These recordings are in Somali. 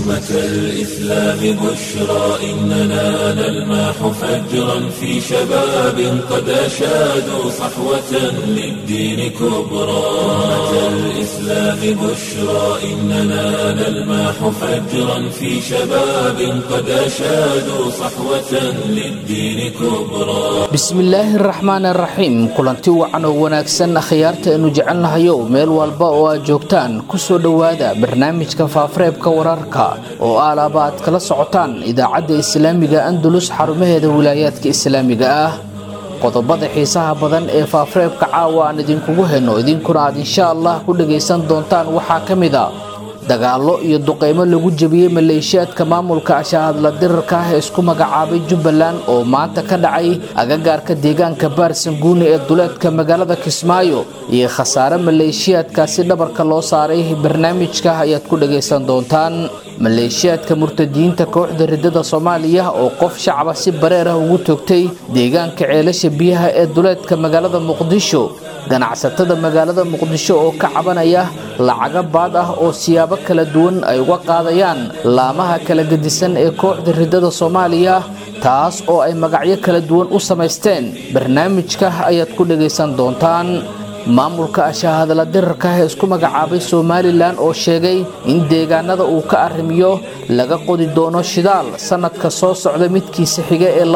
أمة الإسلام بشرى إننا نلمح فجرا في شباب قد أشادوا صحوة للدين كبرى أمة الإسلام بشرى إننا نلمح فجرا في شباب قد أشادوا صحوة للدين كبرى bismillaahi araxmaan araxiim kulanti wacan oo wanaagsan akhyaarta aynu jecelnahayow meel walba oo aad joogtaan kusoo dhowaada barnaamijka faafareebka wararka oo aalaaba aad kala socotaan idaacadda islaamiga andalus xarumaheeda wilaayaadka islaamiga ah qodobada xiisaha badan ee faafareebka caawa aan idinkugu henno idinkuna aad insha allah ku dhagaysan doontaan waxaa ka mid a dagaallo iyo duqeymo lagu jebiyey maleeshiyaadka maamulka ashaahadla dirarka ah ee isku magacaabay jubbaland oo maanta ka dhacay agagaarka deegaanka baarsanguuni ee duleedka magaalada kismaayo iyo khasaare maleeshiyaadkaasi dhabarka loo saaray barnaamijka ayaad ku dhagaysan doontaan maleeshiyaadka murtadiyiinta kooxda ridada soomaaliya oo qof shacaba si bareer ah ugu toogtay deegaanka ceelasha biyaha ee duleedka magaalada muqdisho ganacsatada magaalada muqdisho oo ka cabanaya lacaga baad ah oo siyaabo kala duwan ay uga qaadayaan laamaha kala gedisan ee kooxda ridada soomaaliya taas oo ay magacyo kala duwan u samaysteen barnaamijka ayaad ku dhagaysan doontaan maamulka ashaahadla dirarka ah ee isku magacaabay somalilan oo sheegay in deegaanada uu ka arrimiyo laga qodi doono shidaal sannadka soo socda midkiisa xiga ee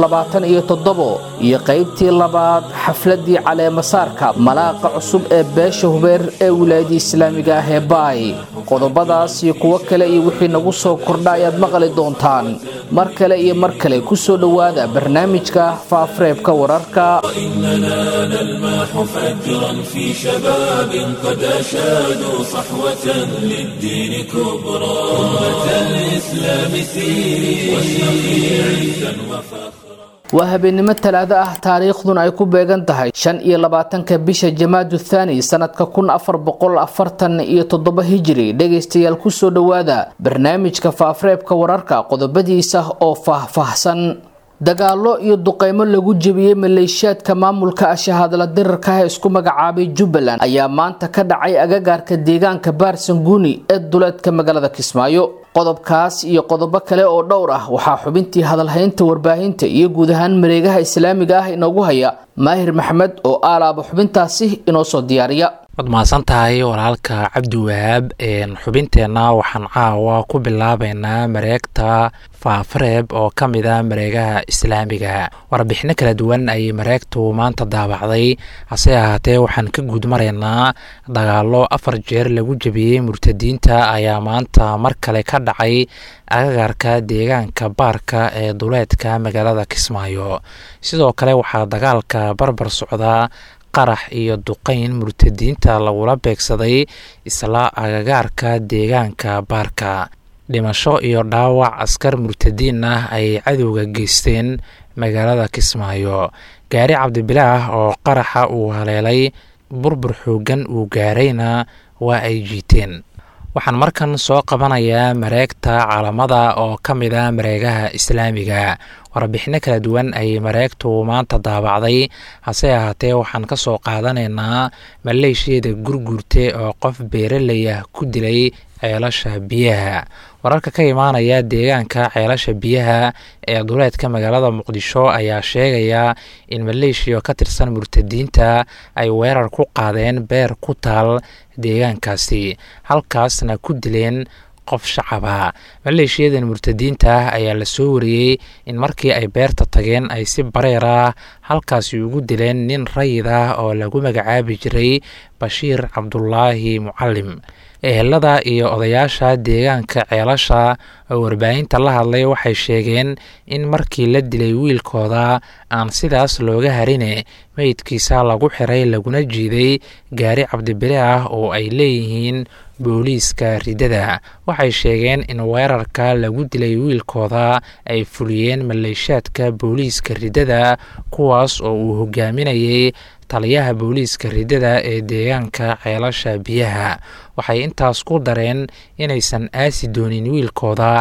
iyo qaybtii labaad xafladii caleemasaarka malaaqa cusub ee beesha hubeer ee wilaayada islaamiga ah ee baay qodobadaas iyo kuwo kale iyo wixii nagu soo kordha ayaad maqli doontaan mar kale iyo mar kale kusoo dhowaada barnaamijka faafareebka wararka إننا نلمح فجرا في شباب قد أشادوا صحوة للدين كبرى أمة الإسلام سيري واشرقي عزا وفخرا waa habeenimo talaado ah taariikhduna ay ku beegan tahay shan iyo labaatanka bisha jamaadu thaani sanadka kun afar boqol afartan iyo toddoba hijiri dhegaystayaal kusoo dhowaada barnaamijka faafareebka wararka qodobadiisa oo faahfaahsan dagaallo iyo duqeymo lagu jebiyey maleeshiyaadka maamulka ashahadla dirarka ah ee isku magacaabay jubbaland ayaa maanta ka dhacay agagaarka deegaanka baarsanguuni ee duleedka magaalada kismaayo qodobkaas iyo qodobo kale oo dhowr ah waxaa xubintii hadalhaynta warbaahinta iyo guud ahaan mareegaha islaamiga ah inoogu haya maahir maxamed oo aalaaba xubintaasi inoo soo diyaariya waad mahadsan tahay walaalka cabdiwahaab xubinteenna waxaan caawa ku bilaabeynaa mareegta faafareeb oo ka mid a mareegaha islaamiga warbixino kala duwan ayay mareegtu maanta daabacday hase ahaatee waxaan ka guud maraynaa dagaallo afar jeer lagu jebiyey murtadiinta ayaa maanta mar kale ka dhacay agagaarka deegaanka baarka ee duleedka magaalada kismaayo sidoo kale waxaa dagaalka barbar socdaa qarax iyo duqeyn murtadiinta lagula beegsaday isla agagaarka deegaanka baarka dhimasho iyo dhaawac askar murtadiin ah ay cadowga geysteen magaalada kismaayo gaari cabdibilaah oo qaraxa uu haleelay burbur xoogan uu gaarayna waa ay jiiteen waxaan markan soo qabanayaa mareegta caalamada oo ka mid a mareegaha islaamiga warbixino kala duwan ayay mareegtu maanta daabacday hase ahaatee waxaan ka soo qaadanaynaa maleeshiyada gurguurte oo qof beeraley ah ku dilay ceelasha biyaha wararka ka imaanaya deegaanka ceelasha biyaha ee duleedka magaalada muqdisho ayaa sheegaya in maleeshiya ka tirsan murtadiinta ay weerar ku qaadeen beer ku taal deegaankaasi halkaasna ku dileen qof shacaba maleeshiyadan murtadiinta ah ayaa la soo wariyey in markii ay beerta tageen ay si bareer ah halkaasi ugu dileen nin rayid ah oo lagu magacaabi jiray bashiir cabdulaahi mucalim ehelada iyo odayaasha deegaanka ceelasha oo warbaahinta la hadlay waxay sheegeen in markii la dilay wiilkooda aan sidaas looga harine meydkiisa lagu xiray laguna jiiday gaari cabdibile ah oo ay leeyihiin booliiska ridada waxay sheegeen in weerarka lagu dilay wiilkooda ay fuliyeen maleeshaadka booliiska ridada kuwaas oo uu hogaaminayay taliyaha booliiska ridada ee deegaanka ceelasha biyaha waxay intaas ku dareen inaysan aasi doonin wiilkooda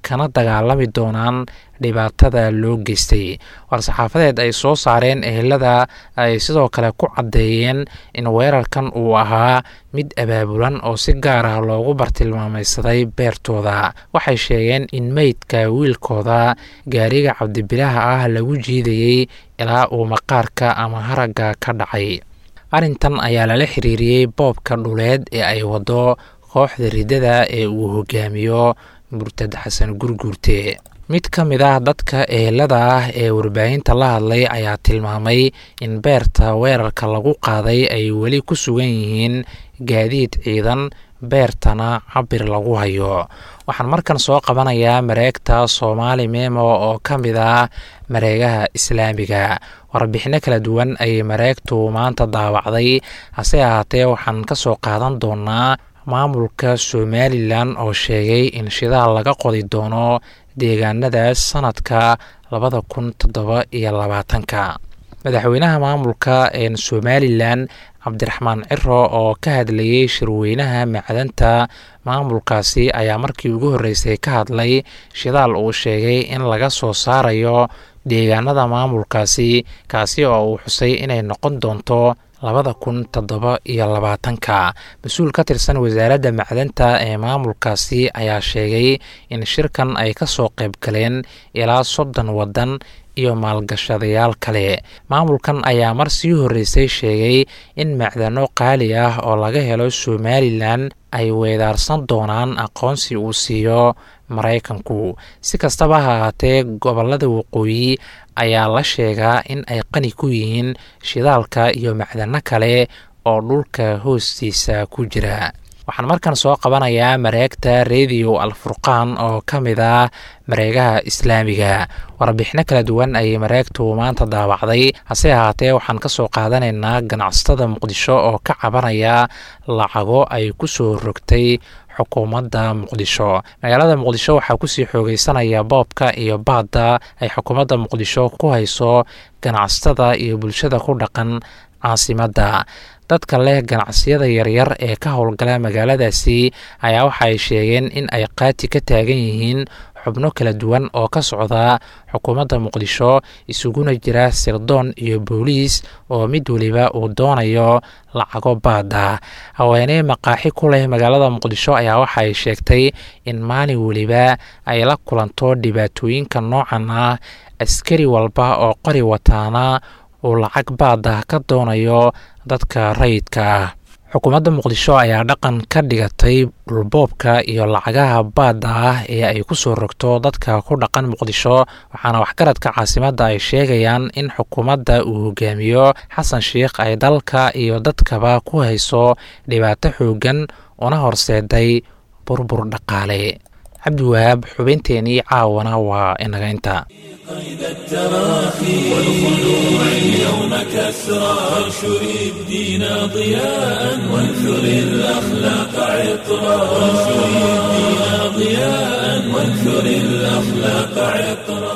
kana dagaalami doonaan dhibaatada loo geystay war-saxaafadeed ay soo saareen ehelada ay sidoo kale ku caddeeyeen in weerarkan uu ahaa mid abaabulan oo si gaar ah loogu bartilmaamaysaday beertooda waxay sheegeen in meydka wiilkooda gaariga cabdibilaha ah lagu jiidayey ilaa uu maqaarka ama haragga ka dhacay arrintan ayaa lala xiriiriyey boobka dhuleed ee ay waddo kooxda riddada ee uu hogaamiyo murtad xasan gurguurte mid ka mid ah dadka ehelada ah ee warbaahinta la hadlay ayaa tilmaamay in beerta weerarka lagu qaaday ay weli ku sugan yihiin gaadiid ciidan beertana cabir lagu hayo waxaan markan soo qabanayaa mareegta soomaali memo oo ka mid ah mareegaha islaamiga warbixino kala duwan ayay mareegtu maanta daawacday hase ahaatee waxaan ka soo qaadan doonaa maamulka somalilan oo sheegay in shidaal laga qodi doono deegaanadaas sanadka labada kun toddoba iyo labaatanka madaxweynaha maamulka somalilan cabdiraxmaan ciro oo ka hadlayey shirweynaha macdanta maamulkaasi ayaa markii ugu horreysay ka hadlay shidaal uu sheegay in laga soo saarayo deegaanada maamulkaasi kaasi oo uu xusay inay noqon doonto labada kun toddoba iyo labaatanka mas-uul ka tirsan wasaaradda macdanta ee maamulkaasi ayaa sheegay in shirkan ay ka soo qayb galeen ilaa soddon waddan iyo maalgashadayaal kale maamulkan ayaa mar sii horreysay sheegay in macdano qaali ah oo laga helo somalilan ay weedaarsan doonaan aqoonsi uu siiyo maraykanku si kastaba ha ahaatee gobollada waqooyi ayaa la sheegaa in ay qani ku yihiin shidaalka iyo macdano kale oo dhulka hoostiisa ku jira waxaan markan soo qabanayaa mareegta rediyo alfurqaan oo ka mid ah mareegaha islaamiga warbixino kala duwan ayay mareegtu maanta daawacday hase ahaatee waxaan ka soo qaadanaynaa ganacsatada muqdisho oo ka cabanaya lacago ay ku soo rogtay xukuumadda muqdisho magaalada muqdisho waxaa kusii xoogeysanaya boobka iyo baadda ay xukuumadda muqdisho ku hayso ganacsatada iyo bulshada ku dhaqan caasimadda dadka leh ganacsiyada yaryar ee ka howlgala magaaladaasi ayaa waxa ay sheegeen in ay qaati ka taagan yihiin xubno kala duwan oo ka socda xukuumadda muqdisho isuguna jira sirdoon iyo booliis oo mid weliba uu doonayo lacago baada haweeney maqaaxi ku leh magaalada muqdisho ayaa waxa ay sheegtay in maalin weliba ay la kulanto dhibaatooyinka noocan ah askari walba oo qori wataana uu lacag baada ka doonayo dadka rayidka ah xukuumadda muqdisho ayaa dhaqan ka dhigatay dhulboobka iyo lacagaha baadda ah ee ay ku soo rogto dadka ku dhaqan muqdisho waxaana waxgaradka caasimadda ay sheegayaan in xukuumadda uu hogaamiyo xasan sheikh ay dalka iyo dadkaba ku hayso dhibaato xooggan una horseeday burbur dhaqaale cabdiwahaab xubinteenii caawana waa inaga inta قيد التراخي والخلوع اليوم كسرى وانشر الدين ضياء وانثر الأخلاق عطرا وانشر الدين ضياء وانثر الأخلاق عطرا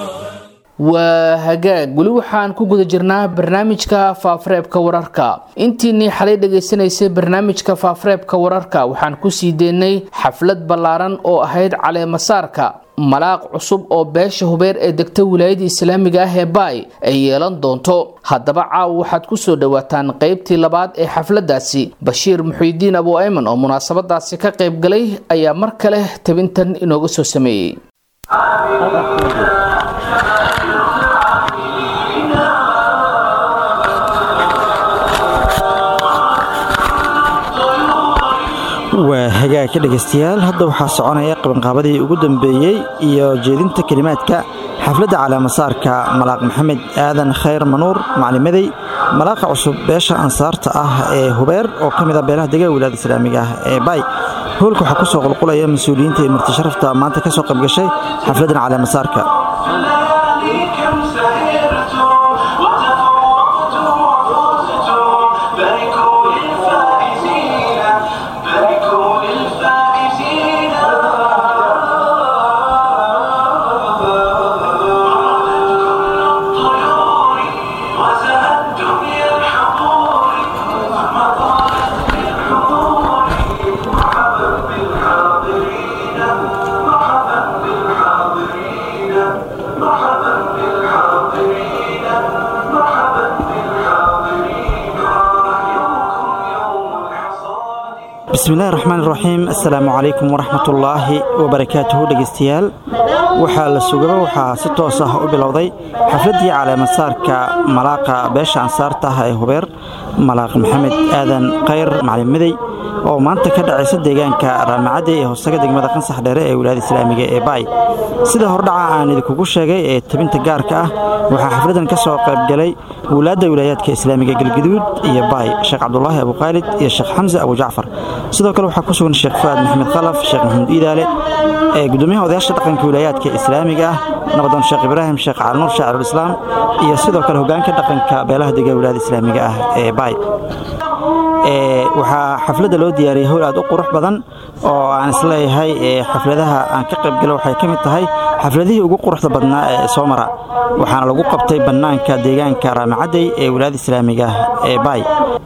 waa hagaag weli waxaan ku guda jirnaa barnaamijka faafareebka wararka intiinii xalay dhegaysanaysay barnaamijka faafareebka wararka waxaan kusii deynay xaflad ballaaran oo ahayd caleemasaarka malaaq cusub oo beesha hubeer ee degta wilaayada islaamiga ah ee baay ay yeelan doonto haddaba caawa waxaad ku soo dhowaataan qaybtii labaad ee xafladaasi bashiir muxiidiin abu ayman oo munaasabadaasi ka qayb galay ayaa mar kale tabintan inooga soo sameeyey waa hagaag ka dhegaystayaal hadda waxaa soconaya qabanqaabadii ugu dambeeyey iyo jeedinta kelimaadka xafladda caleemasaarka malaaq maxamed aadan khayr manuur maclimadey malaaqa cusub beesha ansaarta ah ee hubeer oo ka mid ah beelaha degaa wilaada islaamiga ah ee baay howlka waxaa ku soo qulqulaya mas-uuliyiinta iyo marti sharafta maanta ka soo qaybgashay xafladdan caleemasaarka bismillahi raxmaan iraxiim assalaamu calaykum waraxmatullaahi wabarakaatuhu dhegeystayaal waxaa la sugaba waxaa si toos ah u bilowday xafladdii caleemasaarka malaaqa beesha ansaarta ah ee hubeer malaaq maxamed aadan khayr macalin midey oo maanta ka dhacaysa deegaanka raamacadde ee hoosaga degmada qansax dheere ee wilaayada islaamiga ee baay sida hordhaca aan idinkugu sheegay ee tabinta gaarka ah waxaa xafladdan ka soo qaybgalay wulaadda wilaayaadka islaamiga galguduud iyo baay sheekh cabdulaahi abukhaalid iyo sheekh xamse abu jacfar sidoo kale waxaa ku sugan sheekh fu'aad maxamed khalaf sheekh maxamuud iidaale ee gudoomiyaha odayaasha dhaqanka wilaayaadka islaamiga ah nabadoon sheekh ibraahim sheekh calinuur shaacirulislaam iyo sidoo kale hogaanka dhaqanka beelaha dega wilaayada islaamiga ah ee baay waxaa xafladda loo diyaariyey howl aad u qurux badan oo aan isleeyahay xafladaha aan ka qaybgalo waxay ka mid tahay xafladihii ugu quruxda badnaa ee soo mara waxaana lagu qabtay bannaanka deegaanka raamacadey ee wilaayada islaamiga ee baay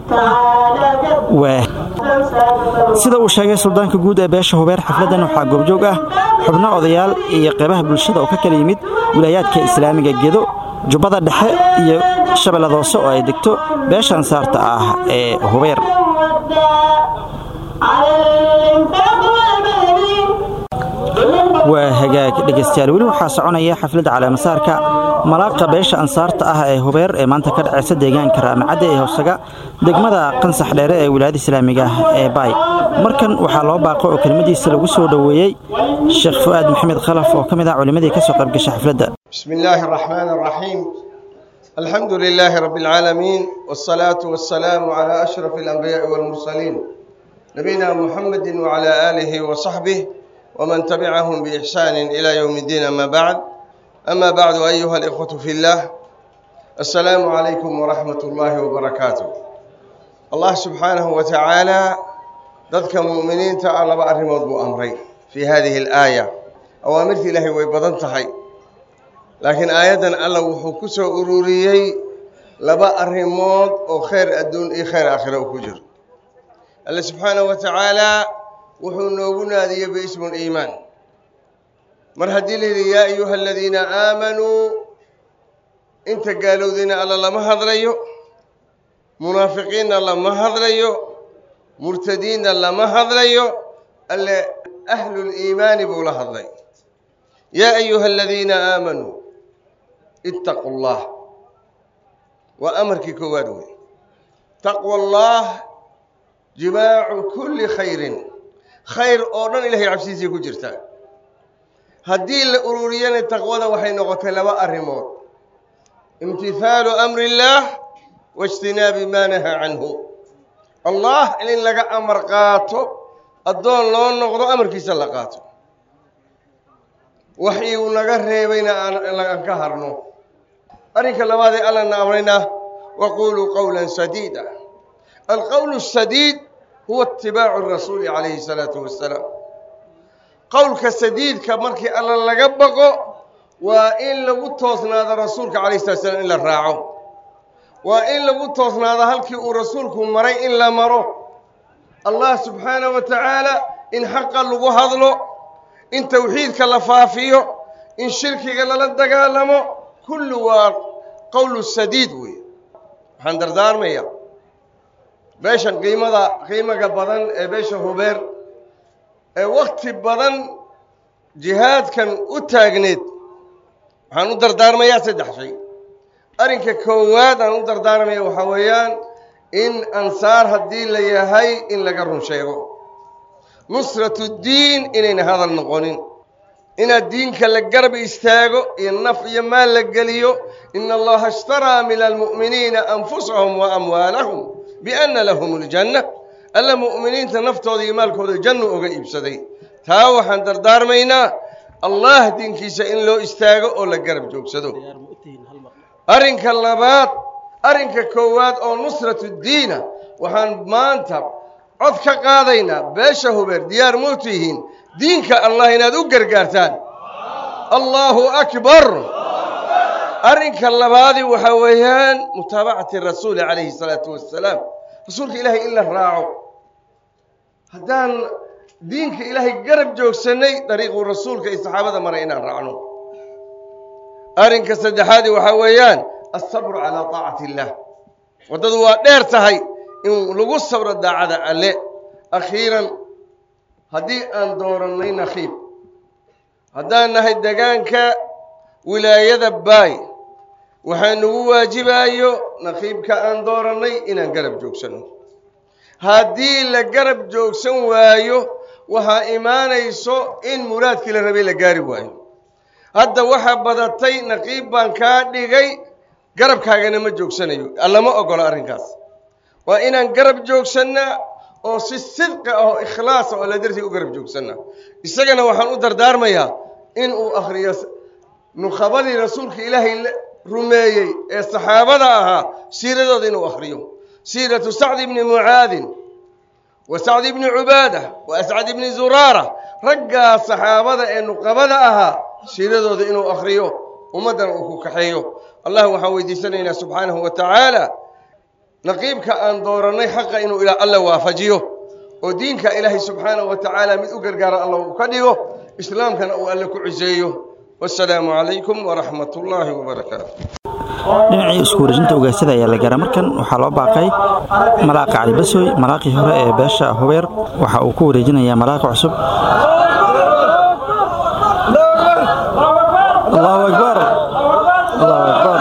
sida uu sheegay suldaanka guud ee beesha hubeer xafladdan waxaa goobjoog ah xubno odayaal iyo qaybaha bulshada oo ka kala yimid wilaayaadka islaamiga gedo jubbada dhexe iyo shabeellada hoose oo ay degto beesha ansaarta ah ee hubeer waa hagaag dhegaystayaal weli waxaa soconaya xafladda caleemasaarka malaaqa beesha ansaarta ah ee hubeer ee maanta ka dhacaysa deegaanka raamacadde ee hoosaga degmada qansax dheere ee wilaayada islaamiga ee baay markan waxaa loo baaqo oo kelmadiisa lagu soo dhoweeyey sheekh fu'aad maxamed khalaf oo ka mid ah culimmadii ka soo qaybgashay xafladda بسم الله الرحمن الرحيم الحمد لله رب العالمين والصلاة والسلام على أشرف الأنبياء والمرسلين نبينا محمد وعلى آله وصحبه ومن تبعهم بإحسان إلى يوم الدين أما بعد أما بعد أيها الإخوة في الله السلام عليكم ورحمة الله وبركاته الله سبحانه وتعالى ذلك مؤمنين تعالى بأرمض بأمرين في هذه الآية أوامرت الله ويبضنتهي laakiin aayaddan alla wuxuu ku soo ururiyey laba arrimood oo khayr adduun iyo khayr aakhira u ku jiro alle subxaanahu wa tacaalaa wuxuu noogu naadiyey biismu liimaan mar haddii la yidhi yaa ayuha aladiina aamanuu inta gaalowdayna alla lama hadlayo munaafiqiinna lama hadlayo murtadiinna lama hadlayo alle ahluliimaani buu la hadlay yaa ayuha aladiina aamanuu ittaqu allah waa amarkii koowaad wey taqwa allah jimaacu kulli khayrin khayr oo dhan ilahay cabsidiisay ku jirtaa haddii la ururiyana taqwada waxay noqotay laba arrimood imtihaalu amri illaah waijtinaabi maa nahaa canhu allah in laga amar qaato addoon loo noqdo amarkiisa la qaato waxii uu naga reebayna aan ka harno arrinka labaad ee allana amrayna waquluu qowla sadiida alqowl sadiid huwa itibaacu rasuuli calayhi salaatu wasalaam qowlka sadiidka markii alla laga baqo waa in lagu toosnaado rasuulka calayhi salatu slam in la raaco waa in lagu toosnaado halkii uu rasuulku maray in la maro allah subxaanahu wa tacaala in xaqa lagu hadlo in tawxiidka la faafiyo in shirkiga lala dagaalamo kullu waa qowlu sadiid wey waxaan dardaarmaya beeshan qiimada qiimaga badan ee beesha hubeer ee wakti badan jihaadkan u taagneed waxaan u dardaarmayaa saddex shay arrinka koowaad aan u dardaarmaya waxaa weeyaan in ansaar haddii la yahay in laga run sheego nusratu ddiin inayna hadal noqonin inaad diinka la garab istaago iyo naf iyo maal la geliyo ina allaha ishtaraa min almu'miniina anfusahum wa amwaalahum bianna lahum aljanna alla mu'miniinta naftooda iyo maalkooda jannu oga iibsaday taa waxaan dardaarmaynaa allah diinkiisa in loo istaago oo la garab joogsado arrinka labaad arrinka koowaad oo nusratu ddiina waxaan maanta cod ka qaadaynaa beesha hubeer diyaar muu tihiin diinka allah inaad u gargaartaan allahu akbar arrinka labaadi waxaa weeyaan mutaabacati rasuuli calayhi salaatu wassalaam rasuulka ilaahay in la raaco haddaan diinka ilaahay garab joogsannay dariiquu rasuulka iyo saxaabada maray inaan raacno arrinka saddexaadi waxaa weeyaan alsabru calaa taacati illaah waddadu waa dheer tahay in lagu sabro daacada alle akhiiran haddii aan doorannay nakiib haddaan nahay degaanka wilaayada baay waxaa nagu waajibayo nakiibka aan doorannay inaan garab joogsanno haddii la garab joogsan waayo waxaa imaanayso in muraadkii la rabay la gaari waayo hadda waxaa badatay naqiib baan kaa dhigay garabkaagana ma joogsanayo allama ogolo arrinkaas waa inaan garab joogsannaa oo si sidqi ah oo ikhlaasa oo alla dartii u garab joogsannaa isagana waxaan u dardaarmayaa in uu akhriyo nukhabadii rasuulka ilaahay rumeeyey ee saxaabada ahaa siiradooda inuu akhriyo siiratu sacdi bni mucaadin wa sacdi bni cubaada wa ascad bni zuraara raggaa saxaabada ee nuqabada ahaa siiradooda inuu akhriyo ummaddana uu ku kaxeeyo allah waxaan weydiisanaynaa subxaanahu wa tacaala naqiibka aan doorannay xaqa inuu ilaa alla waafajiyo oo diinka ilaahay subxaanahu wa tacaala mid u gargaara alla uu ka dhigo islaamkana uu alle ku ciseeyo wasalaamu calaykum waraxmat ullaahi wabarakaatu dhinacii isku wareejinta ugaasada ayaa la gaaraa markan waxaa loo baaqay malaaqa cali basoy malaaqii hore ee beesha hubeer waxa uu ku wareejinayaa malaaqa cusub allahu akbar allahu akbar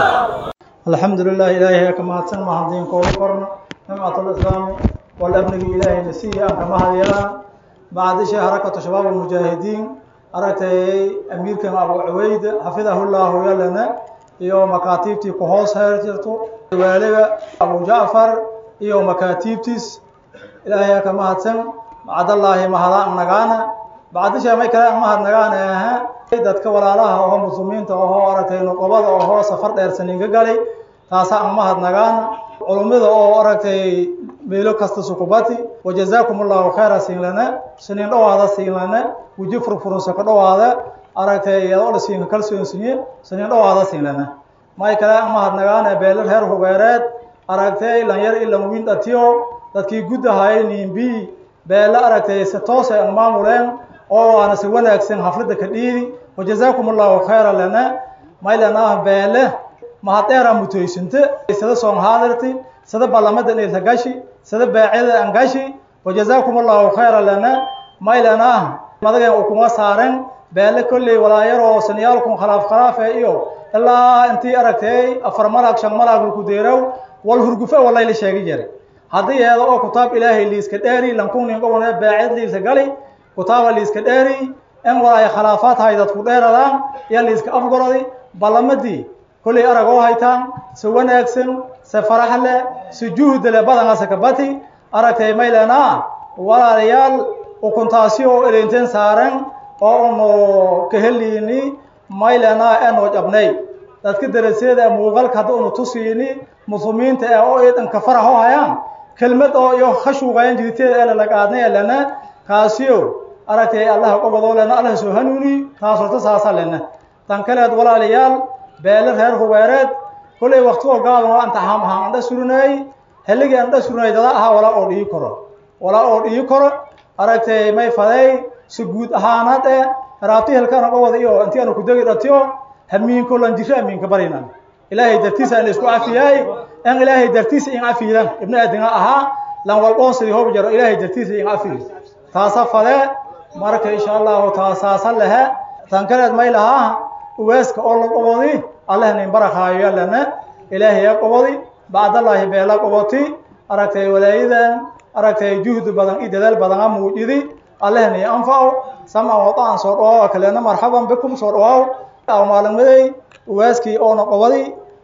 الحمد لله إلهي كما هتسمى هندين كول قرن نعمة الإسلام والأمن إلهي نسيه كما هذيلا بعد شيء حركة شباب المجاهدين أردت أمير كما أبو عويد حفظه الله يلنا يوم مكاتيبتي كهوس هرجرتو والد أبو جعفر يوم مكاتيبتيس إلهي كما هتسمى بعد الله ما هذا نغانا بعد شيء ما كلام ما هذا نغانا dadka walaalaha oo muslimiinta oo aragtay nuqabada oo safar dheer saniinka galay taasa aan mahadnagaan culummada oo aragtay meelo kasta sukubati wajazaakum allahu khayra siin lana saniin dhawaada siin lana weji furfurunsa ka dhawaada aragtay iyadoo la siinka kalsoonsiye saniin dhawaada siin lana may kale aan mahadnagaan beelar heer hubeereed aragtay lanyar ilan wiin dhatiyo dadkii gudahay niimbi beela aragtay si toos ay maamuleen oo waana si wanaagsan xafladda ka dhiidi wajazaakum allahu khayra lana maylana beele mahadheera mutoysinte sida soon haadirti sida ballamada dheerta gashi sida baacida an gashi wajazaakum allahu khayra lana maylana madagan uu kuma saaren beele kolley walaayaroo saniyaalkun khalaaf khilaafe iyo ilaa intii aragtay afar malaag shan malaag ku deerow wal hurgufe walayla sheegi jare haddii eeda oo kutaab ilaahay liiska dheeri lankunin gobone baacid liisa gali kutaaba liiska dheeri in walaay khilaafaad hay dadku dheeradaan iyo liiska afgorodi ballamadii kolley arag oo haytaan si wanaagsan si farax leh si juhda leh badangaasa kabati aragtay maylena walaalayaal ukuntaasi oo elinteen saaran oo unu kaheliini maylena enoo jabnay dadka darasyada muuqaalka hadda unu tusiini muslimiinta ee oo iidanka farax oo hayaan kelmad oo iyo khashuuqayan jiriteeda ee lalaqaadnay lena kaasiyo aragtay allah qobadoo lena allah soo hanuuni taas horta saasa lena tan kaleed walaalayaal beele reer hubeereed kolley waktigoo gaaban oo antaxaam ahaan andha surinay helligii andha surinay dada ahaa walaa oo dhigi karo walaa oo dhigi karo aragtay may faday si guud ahaanad ee raabti helkana qobada iyo intii aanu ku degi dhatiyo hamiinko lan jiro amiinka barinan ilaahay dartiisa aan isku cafiyay in ilaahay dartiisa in cafiyan ibnu aadinga ahaa lan walqoonsidii hoob jaro ilaahay dartiisa in cafiyo taasa fade marka insha allahu taasaasa lehe tan kaleed may lahaa uweeska oo la qobodi allahna in barakaayo yalana ilaahay ya qobodi bacdallaahi beela qoboti aragtay walaayadan aragtay juhdi badan iyo dadaal badan a muujidi allahna i anfaco samcan wadaan soo dhawaaw kalena marxaban bikum soo dhawaaw aw maalinmaday uweeskii oona qobodi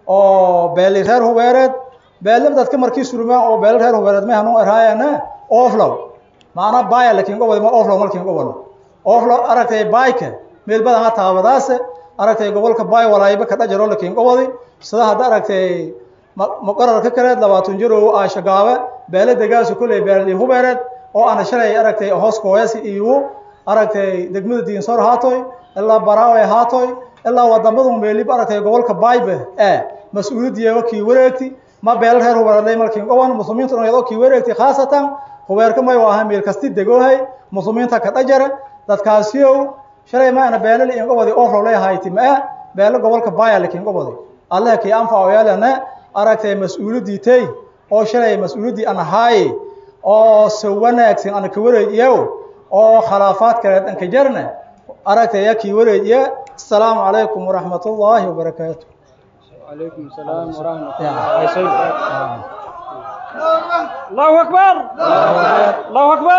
oo beeli reer hubeereed beele dadka markii surmaan oo beele reer hubeereed may hanuu erhaayana oflow maana baya lakin gobodi ma oflow malkin gobol oflow aragtay bayka meel badan ha taabadaase aragtay gobolka bay walaayba ka dhajaro lakin gobodi sida hadda aragtay muqararka kaleed labaatan jir oo aashagaabe beele degaasu kolley beelii hubeereed oo ana shalay aragtay hoos kooyasi iyo aragtay degmada diinsoor haatoy ilaa baraawe haatoy ilaa wadamadu meelib aragtay gobolka baybe ee mas-uuliyadiyeego kii wareegti ma beele reer hubeereedlay malkin goban muslimiintu iyadoo kii wareegti khaasatan hubeerka may ahaa meel kasti degoohay muslimiinta ka dhajara dadkaasiyow shalay ma ana beele liin gobodi oflow leehayti ma eh beele gobolka baya lakin gobodi allah kii anfaco yeelana aragtay mas-uuliyaddii tey oo shalay mas-uuliyaddii an ahaaye oo si wanaagsan ana ka wareejiyow oo khilaafaad kaleed an ka jarna aragtaya kii wareejiya asalaamu calaykum waraxmat ullaahi wabarakaatu وعليكم السلام ورحمة الله الله أكبر الله أكبر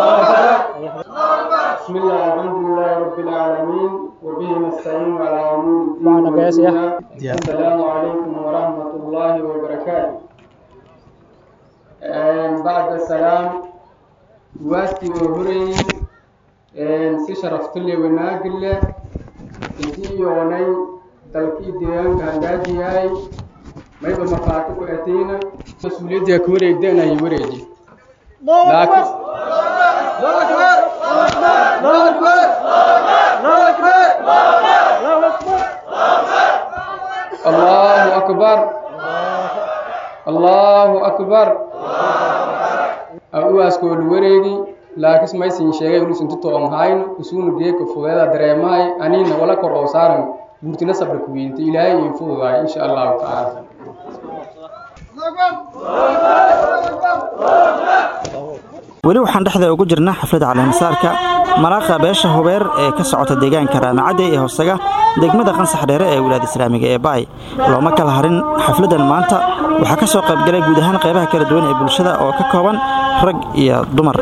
بسم الله الحمد لله رب العالمين وبه نستعين على أمور الدين والدنيا السلام عليكم ورحمة الله وبركاته بعد السلام واستي وهري si sharafta le wanaag leh intii yoonay dalkii deegaanka handaaji yahay mayba markhaati ku atayna mas-uuliyadda ka wareegdanayo wareeji laakiin allahu akbar allahu akbar uwaaskoolu wareegi laakiin maysin sheegay ulusin tutoon hayno isuunu geeka fudeeda dareemahay aniina wala kor oo saaran guurtina sabra ku weynta ilaahay in fududahay insha allahu tacaala weli waxaan dhexda ugu jirnaa xafladda caleemasaarka malaaqa beesha hubeer ee ka socota deegaanka raamacadde ee hoosaga degmada qansax dheere ee wilaada islaamiga ee baay looma kala harin xafladdan maanta waxaa ka soo qaybgalay guud ahaan qaybaha kala duwan ee bulshada oo ka kooban rag iyo dumar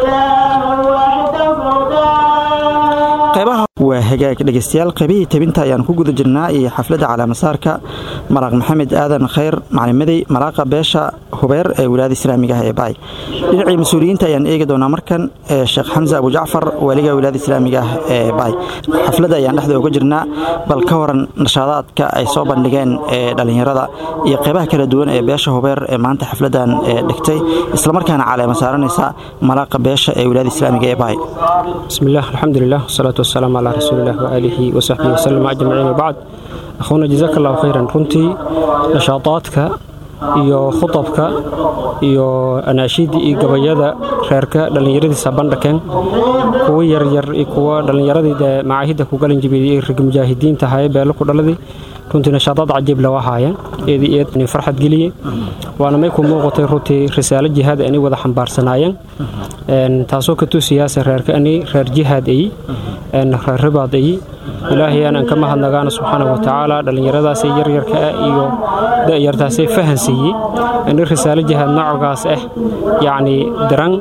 qaybaha waa hagaag dhegaystayaal qaybihii tabinta ayaan ku guda jirnaa iyo xafladda calaamasaarka malaaq maxamed aadan khayr macalimadey malaaqa beesha hubeer ee wilaayada islaamiga ah ee baay dhinacii mas-uuliyiinta ayaan eegi doonaa markan sheekh xamse abujacfar waaliga wilaayada islaamiga ah ee baay xafladda ayaan dhexda uga jirnaa bal ka waran nashaadaadka ay soo bandhigeen ee dhallinyarada iyo qaybaha kala duwan ee beesha hubeer ee maanta xafladdan dhigtay islamarkaana caleema saaranaysa malaaqa beesha ee wilaayada islaamiga ee baay بسم الله الحمد لله والصلاة والسلام على رسول الله وآله وصحبه وسلم أجمعين وبعد أخونا جزاك الله خيرا runtii nashaadaadka iyo khudabka iyo anaashiidii iyo gabayada reerka dhallinyaradiisa bandhakeen kuwa yaryar iyo kuwa dhallinyaradii dee macaahidda ku galan jibiyey ee rag mujaahidiinta ahaye beelo ku dhaladii runtii nashaadaad cajiib lawa haayeen eedi eed ni farxad geliyey waana may ku muuqatay runtii risaalo jihaad ani wada xambaarsanayeen taasoo ka tusiyaasa reerka ani reer jihaad ay reer ribaad ay ilaahay aanan ka mahadnagaana subxaana wa tacaala dhallinyaradaasay yaryarka ah iyo da'yartaasay fahan siiyey ani risaalo jihaad noocogaas ah yacni diran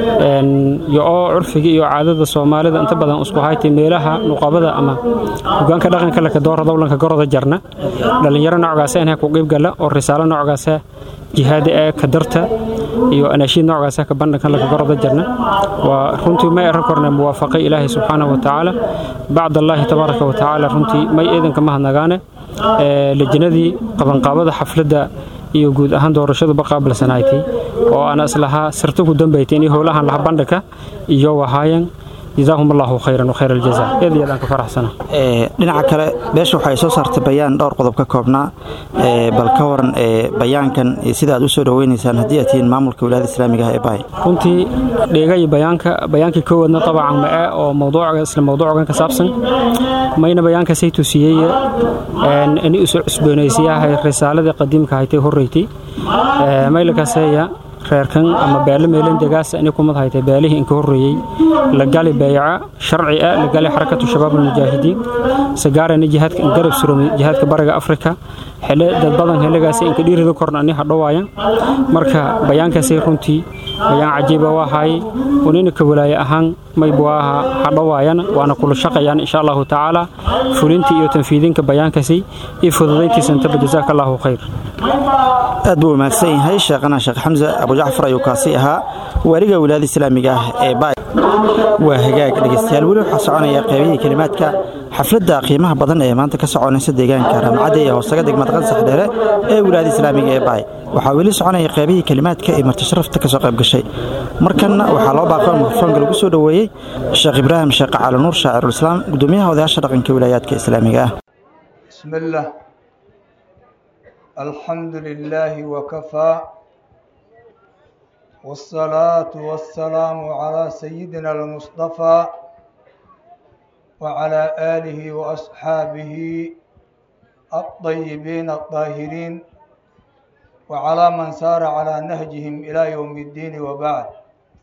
iyo oo curfiga iyo caadada soomaalida inta badan isku haytay meelaha nuqabada ama hogaanka dhaqanka laka doora dowlanka goroda jarna dhallinyaro noocogaas ah ku qiibgala oo risaalo noocogaas ah jihaada ee ka darta iyo anaashiid noocaasa ka bandhankan laka goroda jarna waa runtii may arrin korna muwaafaqay ilaahay subxaana wa tacaala bacd allaahi tabaaraka wa tacaala runtii may eedanka mahadnagaane lejinadii qabanqaabada xafladda iyo guud ahaan doorashaduba qaabilsanaaytay oo ana islahaa sirta ku dambaytay inay howlahan laha bandhanka iyo wahaayan jazaahum allahu khayran wa khayr aljaza eed iyo ka faraxsana dhinaca kale beesha waxay soo saartay bayaan dhowr qodob ka koobnaa bal ka waran bayaankan sida aad u soo dhaweynaysaan haddii aad tihiin maamulka wilaayada islaamiga ah ee baay runtii dheegay bayaanka bayaankii koowaadna tabacan ma ah oo mawduuca isla mawduucan ka saabsan mayna bayaanka say tusiyey in isu cusboonaysiyaha risaaladii qadiimka haytay horreeytay maylakaseeya reerkan ama beelo meelan degaas inay kumad haytay beelihii inka horreeyey la gali bayca sharci ah la gali xarakatu shabaab almujaahidiin sagaarani jihaadka in garab suromay jihaadka bariga afrika xile dad badan xilligaasi inka dhiirida korna ani hadhowaaya marka bayaankaasay runtii bayaan cajiiba waa haay unina ka walaaye ahaan maybu aha hadhowaayana waana kula shaqayaan insha allahu tacaala fulintii iyo tanfiidinka bayaankaasi iyo fududayntiisa intaba jazaaka allahu khayr aad buu mahadsan yahay sheekhana sheekh xamse abujacfar ayuu kaasi ahaa waaliga wilaayada islaamiga ah ee baay waa hagaag dhegaystayaal weli waxaa soconaya qaybihii kelimaadka xafladda qiimaha badan ee maanta ka soconaysa deegaanka raamacadda ee hoosaga degmada qansax dheere ee wilaayada islaamiga ee baay waxaa weli soconaya qaybihii kelimaadka ee martisharafta ka soo qayb gashay markanna waxaa loo baaqo mikrofoonka lagu soo dhoweeyey sheekh ibraahim sheekh cali nuur shaacirulislaam gudoomiyaha odayaasha dhaqanka wilaayaadka islaamiga ah بسم الله الحمد لله وكفى والصلاة والسلام على سيدنا المصطفى وعلى آله وأصحابه الطيبين الطاهرين وعلى من سار على نهجهم إلى يوم الدين وبعد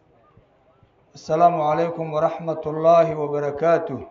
السلام عليكم ورحمة الله وبركاته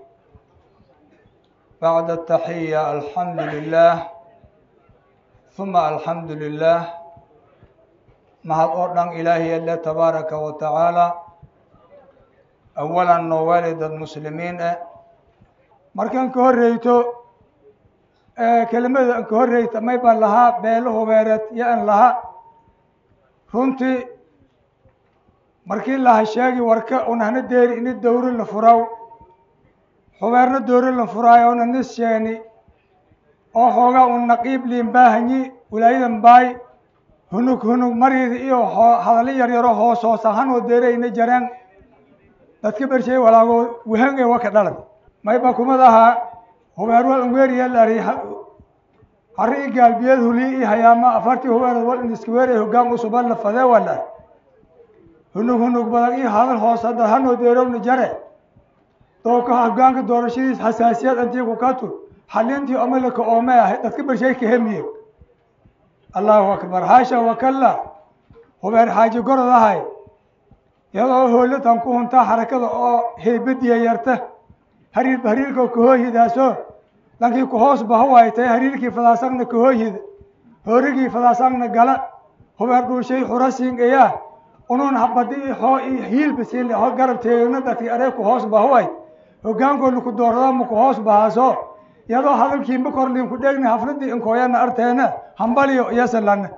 بعد التحية الحمد لله ثم الحمد لله mahad oo dhan ilaahay alle tabaaraka wa tacaala awalan noo waalidad muslimiin ah markaan ka horreyto kelimada aan ka horreyta may baan lahaa beelo hubeereed iyo aan lahaa runtii markii laha sheegi warka unahna deeri ini dowri la furaw hubeerna dowri la furaayo una nis sheeni oo xoogaa un naqiib liin baahanyi wilaayadan baay hunug hunug mariida iyo hadallo yaryaro hoos hoos ahaan oo deerayna jareen dadka bershay walaago wahange waka dhalan mayba kumad ahaa hubeer wal anweeriya lari hari i gaalbiyeed hulii i hayaama afartii hubeerood wal indiskaweer ee hoggaan usuban la fadee waa dhar hunug hunug badan iyo hadal hoos hadda hanoo deerowna jare dooka hoggaanka doorashadiis xasaasiyad antii ku katu xalintii omalaka oome ahay dadka bershay ka hemiye allahu akbar haasha wakalla hubeer xaaji gorod ahay iyadoo hoolatan ku huntaa xarakada oo heybadiya yarta hariir hariirka kahooyidaaso lankii kuhoos bahawaytay hariirkii fadaasagna kahooyid hoorigii fadaasagna gala hubeer dhuushay xurasiin eyaa unun habadi xoo i hiilbasiin ho garab teegna dadkii aree kuhoos bahaway hogaankooda ku doorada ma kuhoos bahaaso iyadoo hadalkii ma korliin ku dheegna hafladii inkooyana arteena hambaliyo iyosalana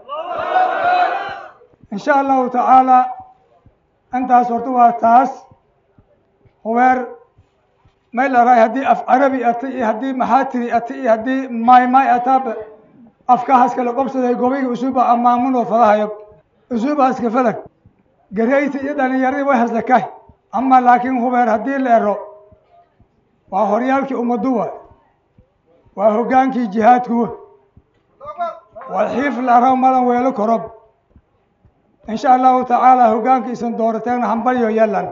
insha allahu tacaala intaas horta waa taas hubeer may larahay haddii af carabi ata iyo haddii maxaatiri ata iyo haddii maymay ataaba afkahaas kala qobsaday gobayga usuuba amaamunoo fadahayo usuubahaska falag gareyta iyo dhalinyaradii way haslakah ama laakiin hubeer haddii la ero waa horyaalkii ummaduwa waa hoggaankii jihaadkuwa waa xiif laraw malan weelo korob insha allahu tacaala hoggaankiisan doorateena hambalyo yelan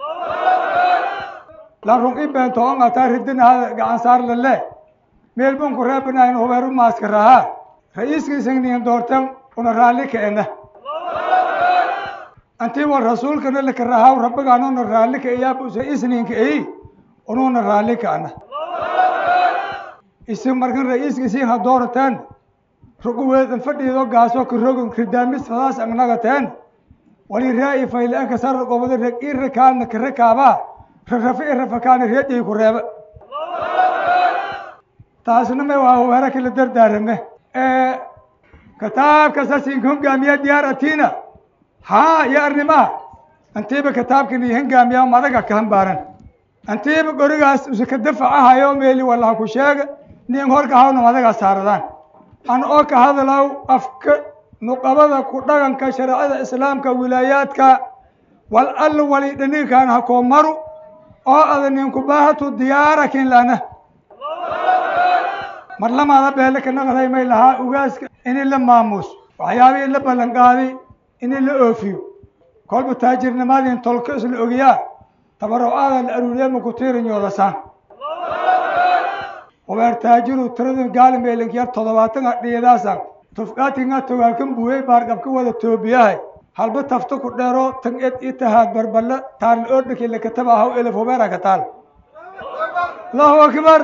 lan run i beento on ataa ridinahada gacan saar lale meel bun ku reebanayn hubeer u maaska rahaa ra-iiskiisan niin doorteen una raalli kaena antii war rasuulkana laka rahaw rabbigaanuna raalli ka iyaabuse isniinka eyi ununa raalli kaana isin markan ra-iiskiisiin ha doorateen ruguweedan fadhiido gaaso karogan ridaamis fadaas angnagateen wali raa-i fayla-anka sar gobada reg i rakaana karakaabaa rarafe i rafakaana reeday ku reeba taasna may waa hubeera kala dardaarame kitaabka sasinka hongaamiya diyaar atiina haa iyo arrimaha antiiba kitaabkan iyo hongaamiya madaga ka hambaaran antiiba gorigaas usaka dafacahayo meeli walaha ku sheega nin horka hawna madagaa saaradaan an oo ka hadlaw afka nuqabada ku dhaganka shareecada islaamka wilaayaadka wal alla wali dhanigaan ha koo maru oo ada ninku baahatu diyaarakin lana mar lamaada beele ka naqday may lahaa ugaaska ini la maamuus waxyaabihii la ballan qaaday ini la oofiyo kolba taajirnimadin tolka isla ogiyaa tabarucaada la aruuriya maku tiirinyoolasaan hubeer taajiru tirada gaalimeelinka yar toddobaatan adhiyadaasan tufqaatinga togaalkan buuyey baarqabka wada toobiyahay halba tafta ku dheero tan ed i tahaad barballe taarl oodhaki lakataba haw elef hubeera ka taal allahu akbar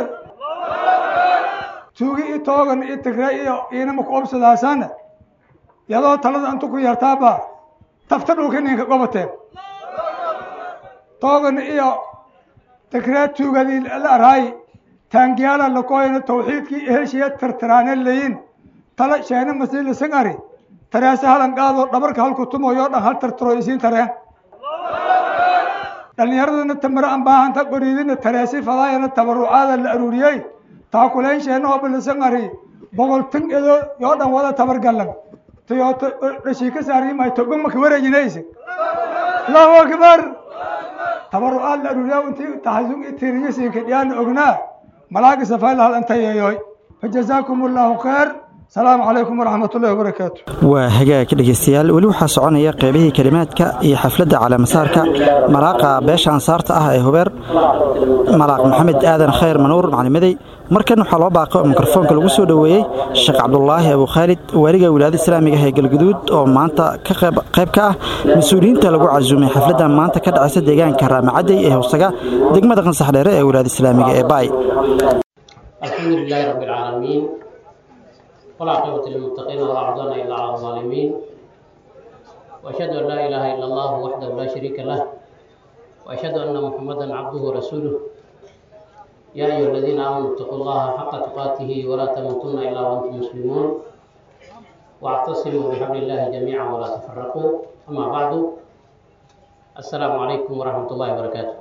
tuugi i toogan i tigre iyo iinama ku obsadaasan yadoo talada intu ku yartaaba tafta dhulka ninka gobateen toogan iyo tigree tuugadii la araay taangiyaala lakoyna tawxiidkii eheshiya tirtiraane layin tala sheena masiila sangari tareese halan qaadoo dhabarka halku tumoyo dhan hal tirtiro isiin tareen dhalinyaradana tamare aan baahanta qoriidina tareesi fadaayana tabarucaada la aruuriyey taakulayn sheena oo bilisangari boqol tan edo yoo dhan wada tabar gallan tayooto dhashii ka saariimay togon maka wareejinaysa allahu akbar tabarucaad la aruuriyaa intii taxasung i tiiriyasiinka dhiyaana ognaa malaagi safayla hal intayeeyoy fajazaakum allahu khayr asalaamu calaykum waraxmat ullahi wabarakaatu waa hagaag dhegeystayaal weli waxaa soconaya qeybihii kelimaadka iyo xafladda calaamasaarka malaaqa beesha ansaarta ah ee hubeer malaaq maxamed aadan khayr manuur maclimadey markan waxaa loo baaqo mikrofoonka lagu soo dhoweeyey sheekh cabdulaahi abu khaalid waaliga wilaayada islaamiga ah ee galguduud oo maanta ka qayb ka ah mas-uuliyiinta lagu casuumay xafladda maanta ka dhacaysa deegaanka raamacadey ee howsaga degmada qansaxdheere ee wilaayada islaamiga ee baay الحمد لله رب العالمين والعاقبة للمتقين ولا عدوان إلا على الظالمين وأشهد أن لا إله إلا الله وحده لا شريك له وأشهد أن محمدا عبده ورسوله يا أيها الذين آمنوا اتقوا الله حق تقاته ولا تموتن إلا وأنتم مسلمون واعتصموا بحبل الله جميعا ولا تفرقوا أما بعد السلام عليكم ورحمة الله وبركاته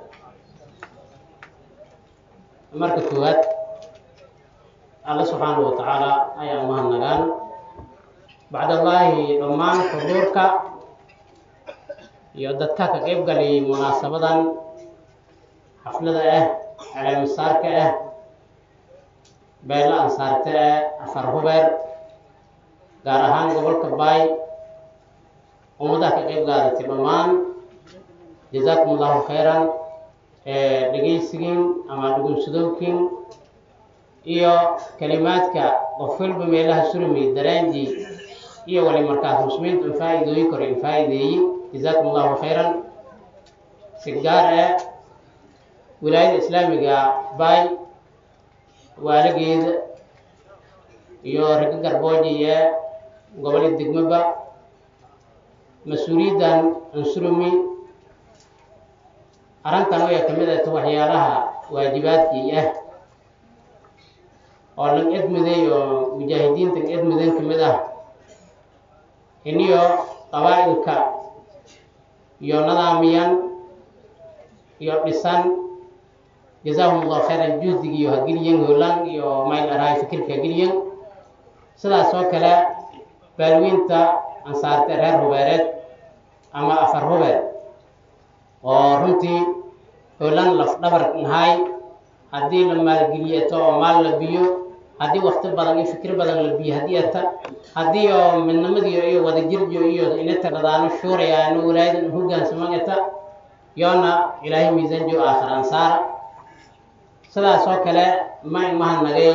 marka koowaad alle subxaanahu wa tacaala ayaa mahadnagaan bacdallaahi dhammaan xuduurka iyo dadka ka qayb galay munaasabadan xaflada ah caleemisaarka ah beelo ansaarta ah afar hubeer gaar ahaan gobolka baay ummadaha ka qayb qaadatay dhammaan jazaakum allahu khayran dhegaysigiin ama dhugunsadowkiin iyo kalimaadka qof walba meelaha surmi daraanji iyo wali markaas muslimiinta in faa'iidooyin kore in faa'iideeyey jazaakum allahu khayran si gaar ah wilaayada islaamiga baay waalageeda iyo raga garbooji ee gobolada degmaba mas-uuliyaddan ansurumi arrintan way ka mid ahta waxyaalaha waajibaadkii ah oo lan edmiday oo mujaahidiintan edmidan ka mid ah iniyo qabaa'ilka iyo nadaamiyan iyo dhisan jazaahum allahu khayran juhdigiiyo hageliyan holan iyo mayl arahay fikirka hageliyan sidaas oo kale baalweynta ansaarta reer hubeereed ama afar hubeer oo runtii holan laf dhabar nahay haddii la maalgeliyeto oo maal la biyo haddii wakti badan iyo fikir badan la biyo haddii ata haddii oo midnimadiyo iyo wadajirjo iyo inata dhadaano shuurayaano walaayadan hogaansamagata yoona ilaahay miisanjo aakhir ansaara sidaas oo kale ma imahadnagay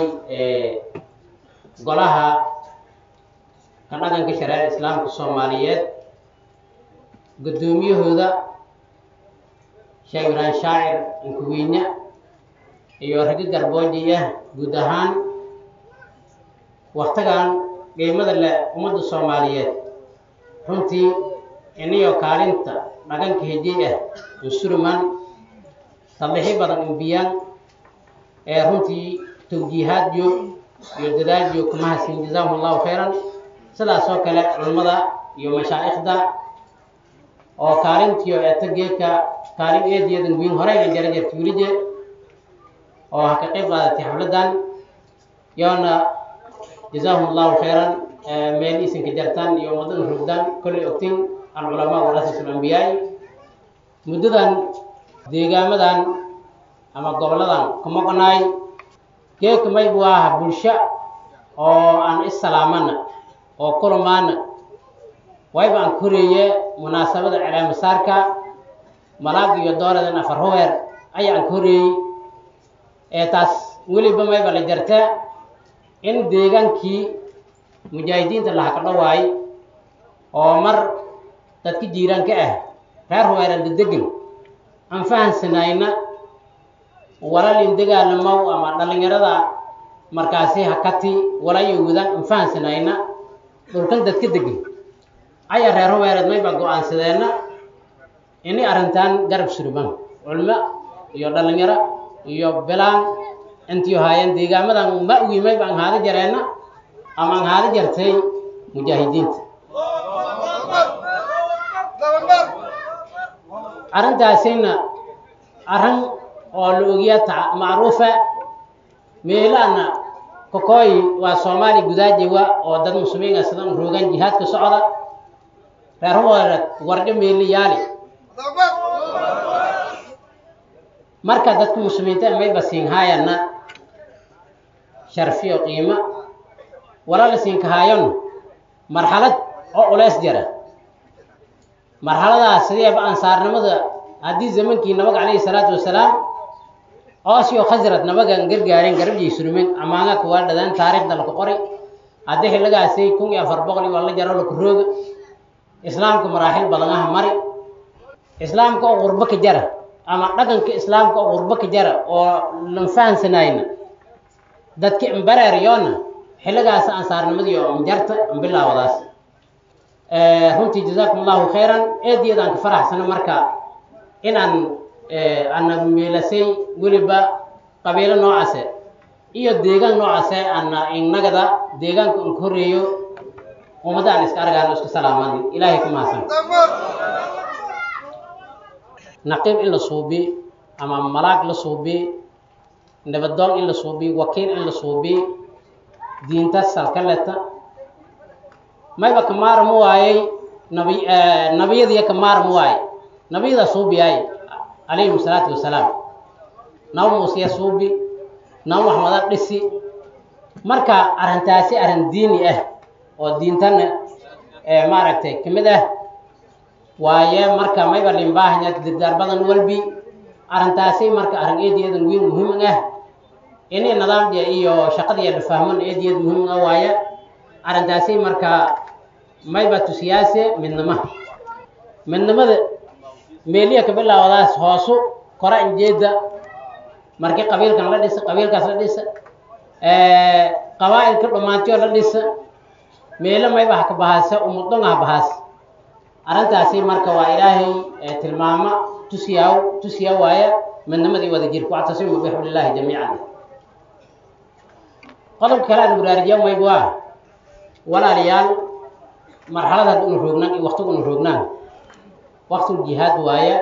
golaha ka dhaqanka shareeca islaamka soomaaliyeed guddoomiyahooda sheekh ibraahim shaacir inkuweyne iyo ragi garbooji ah guud ahaan waktigan qiimada leh ummadda soomaaliyeed runtii iniyo kaalinta dhaqanka hejey ah insurman tallixi badan inbiyaan ee runtii tawjiihaadyo iyo dadaadyo kuma hasin jazaahum allahu khayran sidaas oo kale culimmada iyo mashaa'ikhda oo kaalintiyo eeta geedka kaalin eediyadan wiin horeyna jara jarta welije oo ha ka qayb qaadatay xafladan yoona jazaahum allahu khayran meel isinka jartaan iyo ummadan rogdaan kollay ogtin alculamaa warasatul ambiyaai muddadan deegaamadan ama goboladan kuma qonaay geedka maybu aha bulsho oo aan isalaamana oo kulamaana wayba aan koreeye munaasabada caleemasaarka malaag iyo dooradan afar hubeer ayaa aan koreeyey ee taas weliba mayba la jartaa in deegaankii mujaahidiinta laha ka dhawaay oo mar dadka jiiraanka ah reer hubeeran dadegan aan fahansanayna walalin dagaalamow ama dhallinyarada markaasi hakati walayo wadaan aan fahansanayna dhulkan dadka degan ayaa reer hubeereed mayba go-aansadeenna ini arrintan garab surman culmo iyo dhallinyaro iyo bilaan intii haayeen deegaamadan ma ogi mayba aan haada jareenna ama aan haada jartay mujaahidiinta arrintaasina arrin oo la ogiya ta macruufa meelaana kokooyi waa soomaali gudaajewa oo dad muslimiin ah sidan roogan jihaadka socda reer hubeereed wardho meeli yaali marka dadka muslimiinta mayba siin haayana sharfiyo qiimo wala la siinkahaayon marxalad oo culeys jira marxaladaas sideeba ansaarnimada haddii zamankii nabaga calayhi salaatu wasalaam oosyo khasrad nabagan gargaareen garabjay surmeen amaanga kuwaa dhadaan taariikhda laku qori haddii xilligaasi kun iyo afar boqol iyo la jaro laku rooga islaamka maraaxil badan ah mari islaamka oo qurbo ka jara ama dhaqanka islaamka oo qurbo ka jara oo lan fahansanayna dadka imbareeryoona xilligaas ansaarnimadii oo injarta imbilaawadaas runtii jazaakum allahu khayran eediyadaan ka faraxsano marka inaan ana meelasay weliba qabiilo noocaase iyo deegaan noocaase ana innagada deegaanka un ka horreeyo ummadda aan iska argaano isku salaaman ilaahay ku mahadsan naqiib in la suubi ama malaag la suubi nabadoon in la suubi wakiil in la suubi diinta salkaleta mayba ka maarmu waayey nabi nabiyadiya ka maarmu waaye nabiyada suubiyaay calayhim salaatu wasalaam naba muusiya suubi naba maxmada dhisi marka arrintaasi arrin diini ah oo diintana maaragtay ka mid ah waaye marka mayba limbaahanya dirdaar badan walbi arrintaasi marka arrin eediyadan weyn muhiim ah ini nidaamdiya iyo shaqadiya la fahman eediyad muhiim ah waaye arrintaasi marka mayba tusiyaase midnima midnimada meeliya ka bilaawadaas hoosu kora injeeda markii qabiilkan la dhisa qabiilkaas la dhisa qabaa'ilka dhammaantiyo la dhisa meelo mayba ha ka bahaase umudonga ha bahaas arrintaasi marka waa ilaahay tilmaama tusiyaa tusiya waaya midnimadii wada jirka wactasimu bixulillahi jamiican qodobka kale aan baraarijiya mayba waa walaalayaal marxalad hadda unu roognaan iyo waktiga unu roognaan waktul jihaad waaya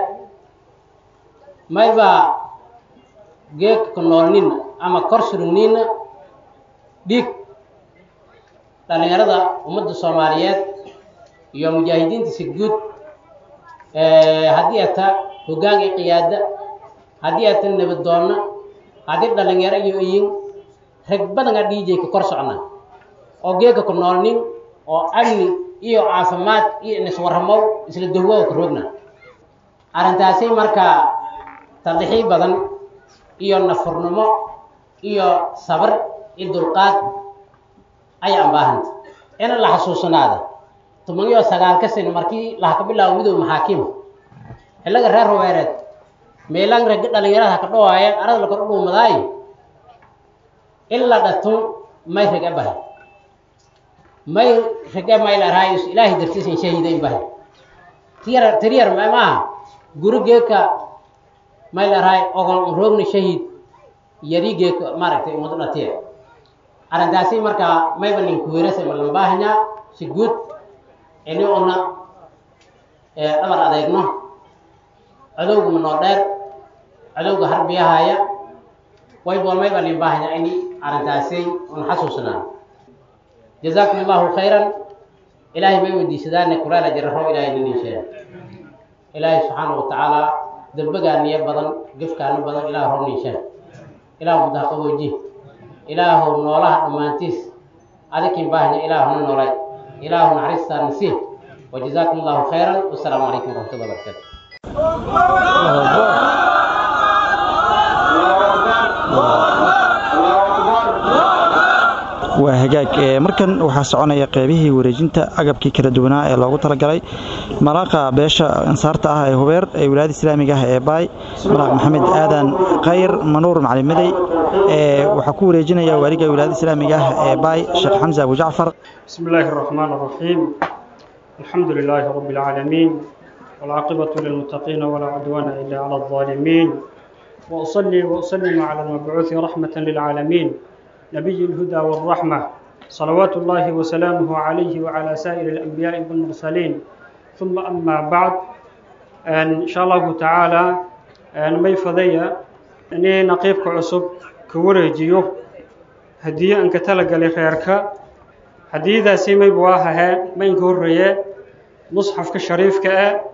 mayba geegka ka noolnina ama kor surugnina dhiig dhallinyarada ummadda soomaaliyeed iyo mujaahidiintiisa guud haddii ata hoggaanka qiyaada haddii ata nabadoonna haddii dhallinyaro iyo iyin rag badanaa dhiijay ka kor socna oo geegka ku noolnin oo amni iyo caafimaad iyo niswarramow isla dahwow ka roogna arrintaasi marka taldixii badan iyo nafurnimo iyo sabar iyo dulqaad ayaan baahanta in la xasuusanaada toban iyo sagaalka sano markii laha ka bilaabo midoob maxaakiima xilliga reer hubeereed meelaan ragga dhalinyarada haka dhawaayeen arada la kor dhuumadaayo in la dhatun may rage bahay may rage may la raayus ilaahay dartiisan shahiidayn bahay tiyar tiriyar ma maaha guri geeka may la raay ogon roogna shahiid yari geeka maaragtay umadu dhatiya arrintaasi markaa mayba nin kuweerasa ma lambaahanyaa si guud ini una dhabar adeegno cadowga ma noo dheer cadowga harbiyahaya wayba mayba nin baahanya ini arrintaasi una xasuusnaa jazaakum allahu khayran ilaahay may weydiisadaane kulaala jararo ilaahay ninin sheeg ilaahay subxaana wa tacaala dambegaaniyo badan gefkaano badan ilaah hor nin sheeg ilaah muddaha qabooji ilaahu noolaha dhammaantiis adikin baahanya ilaahuna noolay ilaahu naxariistaa nasiih wajazaakum allahu khayran wasalaamu calaykum waraxmatullahi wabarakaatu waa hagaag markan waxaa soconaya qeybihii wareejinta agabkii kala duwanaa ee loogu talagalay malaaqa beesha ansaarta ah ee hubeer ee wilaayada islaamiga ah ee baay malaaq maxamed aadan khayr manuur macalin madey waxaa ku wareejinaya waaliga wilaayada islaamiga ah ee baay sheekh xamse abu jacfar بسم الله الرحمن الرحيم الحمد لله رب العالمين والعاقبة للمتقين ولا عدوان إلا على الظالمين وأصلي وأسلم على المبعوث رحمة للعالمين نبي الهدى والرحمة صلوات الله وسلامه عليه وعلى سائر الأنبياء والمرسلين ثم أما بعد إن شاء الله تعالى أن مي فضية أني نقيبك عصب كوريجيو هدية أنك تلقى لخيرك hadiidaasi mayba waa hahee maynka horreeye musxafka shariifka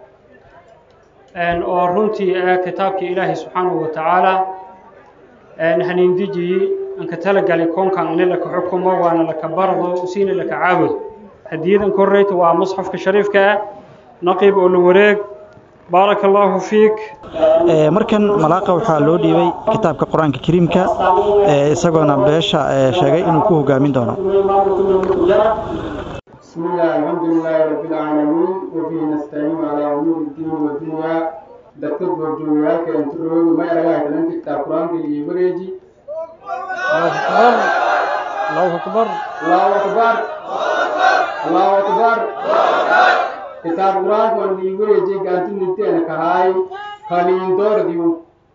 ah oo runtii ah kitaabkii ilaahay subxaanahu wa tacaala haniindijiyi anka talagali koonkan ini laka xukumo waana laka bardo usiina laka caabudo hadiyadan korreyta waa musxafka shariifka ah naqiib oo la wareeg baaraka allaahu fiik markan malaaqa waxaa loo dhiibay kitaabka qur-aanka kariimka isagoona beesha sheegay inuu ku hogaamin doono بسم الله الحمد لله رب العالمين وبه نستعين على امور الدين والدنيا دكتور وجوهك انت روي ما يرجع انت كتاب القران اللي يبريجي الله اكبر الله اكبر الله اكبر كتاب القران اللي يبريجي قانت نتي انا كهاي خلين دور ديو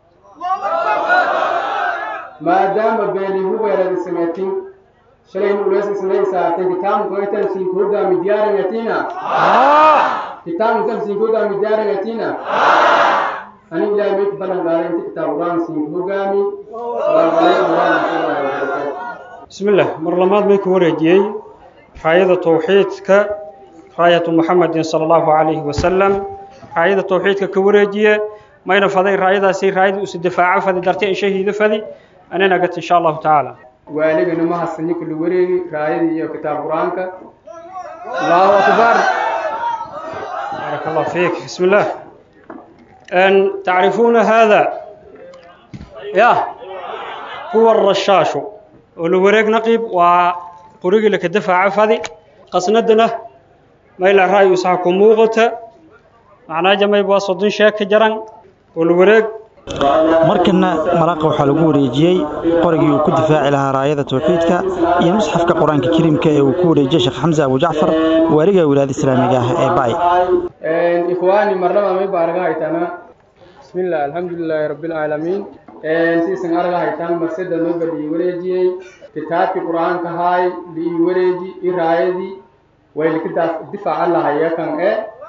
ما دام بيني هو بين السنتين شلين وليس سنين ساعتين كتاب كويتن سين كودا مديار يتينا كتاب كم سين كودا مديار يتينا أنا إلى ميت بلغ قال أنت كتاب قرآن سين كوغامي السلام عليكم ورحمة الله وبركاته بسم الله مرلمات ميك ورجي راية توحيدك راية محمد صلى الله عليه وسلم راية توحيدك كورجية ما ينفذي راية سي راية أسدفاع فذي درتي شهيد فذي أنا نقت إن شاء الله تعالى waaligana ma hasanin kula wareegi raayadii iyo kitaab qur-aanka allahu akbar بارك الله فيك بسم الله أن تعرفون هذا يا هو الرشاش والوريق نقيب وقريق لك الدفع عفذي قصندنا ما إلى رأي يسعكم موغة معناه جمع يبواصدين شاك جران والوريق markana malaaqa waxaa lagu wareejiyey qorigii uu ku difaaci lahaa raayada tawxiidka iyo musxafka qur-aanka kariimka ee uu ku wareejiyey sheekh xamse abu jacfar waaliga wilaayada islaamiga ah ee bay ikhwaani marnaba may ba arga haytana bismillah alxamdulilaahi rabbilcaalamiin siisan arga haytaan marsida noga lii wareejiyey kitaabkii qur-aanka haay lii wareeji i raayadii way lika difaaca lahaya kan e